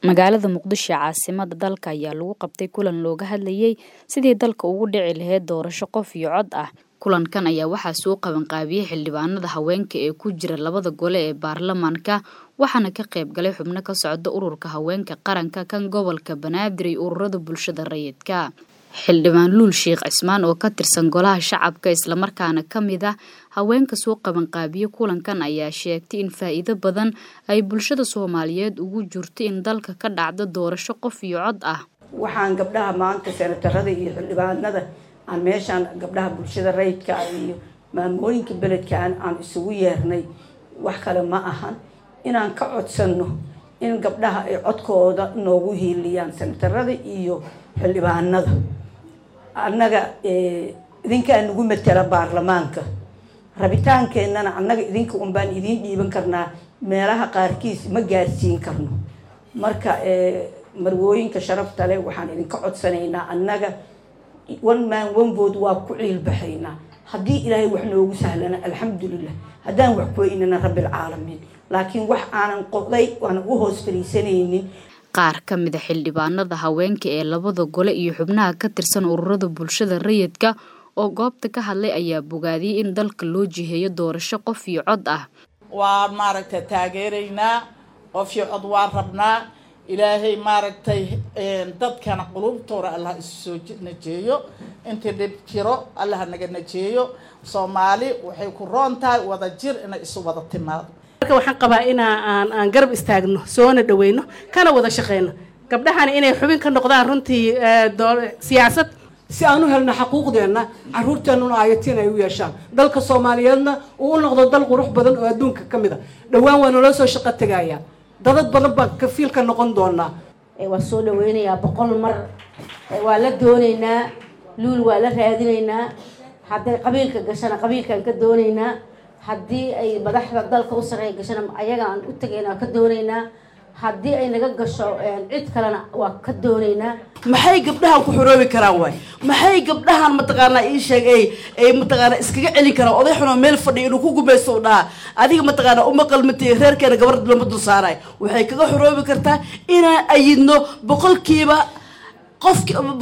Magaalada Muqdisho ee caasimadda dalka ayaa lagu qabtay kulan looga hadlayay sidii dalka ugu dhici lahayd doorasho qof iyo cod ah. Kulankan ayaa waxaa soo qabanqaabiyey xildhibaanada haweenka ee ku jira labada gole ee baarlamaanka waxaana ka qayb galay xubno ka socda ururka haweenka qaranka kan gobolka banaadir iyo ururada bulshada rayidka. Xildhibaan Luul Sheekh Cismaan oo ka tirsan golaha shacabka islamarkaana ka mid ah haweenka soo qabanqaabiya kulankan ayaa sheegtay in faa'iido badan ay bulshada Soomaaliyeed ugu jirto in dalka ka dhacdo doorasho qof iyo cod ah. waxaan gabdhaha maanta senatarada iyo xildhibaanada aan meeshaan gabdhaha bulshada rayidka iyo maamooyinka beledkan aan isugu yeernay wax kale ma ahan inaan ka codsanno in gabdhaha ay codkooda noogu hiiliyaan senatarada iyo xildhibaanada annaga idinkaa nagu matela baarlamaanka rabitaankeenana annaga idinka un baan idiin dhiiban karnaa meelaha qaarkiis ma gaarsiin karno marka marwooyinka sharafta leh waxaan idinka codsanaynaa annaga one man one vote waa ku ciilbaxaynaa haddii ilaahay wax noogu sahlana alxamdulilah haddaan wax kuweynana rabbilcaalamiin laakiin wax aanan qoday waan ugu hoos fariisanaynin qaar ka mid a xildhibaanada haweenka ee labada gole iyo xubnaha ka tirsan ururada bulshada rayidka oo goobta ka hadlay ayaa bogaadiyey in dalka loo jiheeyo doorasho qof iyo cod ah waa maaragtay taageeraynaa qof iyo cod waa rabnaa ilaahay maaragtay dadkana qulubtooda allah isu soo najeeyo intii dhib jiro allah naga najeeyo soomaali waxay ku roon tahay wada jir inay isu wada timaado marka waxaan qabaa inaa aan aan garab istaagno soona dhaweyno kana wada shaqeyno gabdhahana inay xubin ka noqdaan runtii siyaasad si aan u helno xaquuqdeenna caruurteennuna aayatiin ay u yeeshaan dalka soomaaliyeedna uu u noqdo dal qurux badan oo adduunka ka mid a dhowaan waa naloo soo shaqo tegayaa dadad badan baan kafiilka noqon doonaa waa soo dhaweynayaa boqol mar waa la doonaynaa luul waa la raadinaynaa hadday qabiilka gashana qabiilkaan ka doonaynaa haddii ay madaxda dalka u sareeya gashana ayagaan u tagaynaa ka doonaynaa haddii ay naga gasho cid kalena waa ka doonaynaa maxay gabdhahan ku xoroobi karaan waay maxay gabdhahan mataqaanaa ii sheeg ay ay mataqaanaa iskaga celin karaan oday xunoo meel fadhiya inuu ku gumaysto u dhahaa adiga mataqaanaa uma qalmatay reerkeena gabar lama dul saaraay waxay kaga xoroobi kartaa inaan ayidno boqolkiiba qof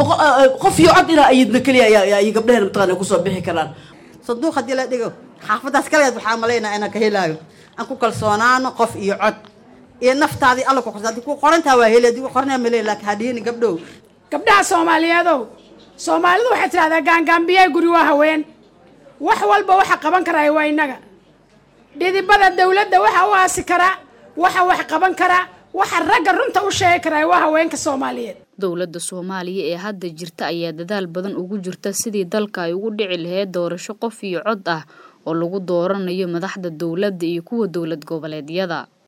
qof iyo cod inaan ayidno keliya ay gabdhaheena mataqaana kusoo bixi karaan sanduuq haddii la dhigo xaafadaas kaleed waxaa malaynaa inaan ka helaayo aan ku kalsoonaano qof iyo cod iyo naftaadii alla ku qorsa haddii ku qorantaa waa heli haddii ku qoranaa malay laakiin hadhiini gabdhow gabdhaha soomaaliyeedow soomaalidu waxay tidhahdaa gaangaambiyay guri waa haween wax walba waxa qaban karaya waa innaga dhidibada dawladda waxa u aasi karaa waxa wax qaban karaa waxa ragga runta u sheegi karaya waa haweenka soomaaliyeed dowladda soomaaliya ee hadda jirta ayaa dadaal badan ugu jirta sidii dalka ay ugu dhici lahayd doorasho qof iyo cod ah oo lagu dooranayo madaxda dowladda iyo kuwa dowlad goboleedyada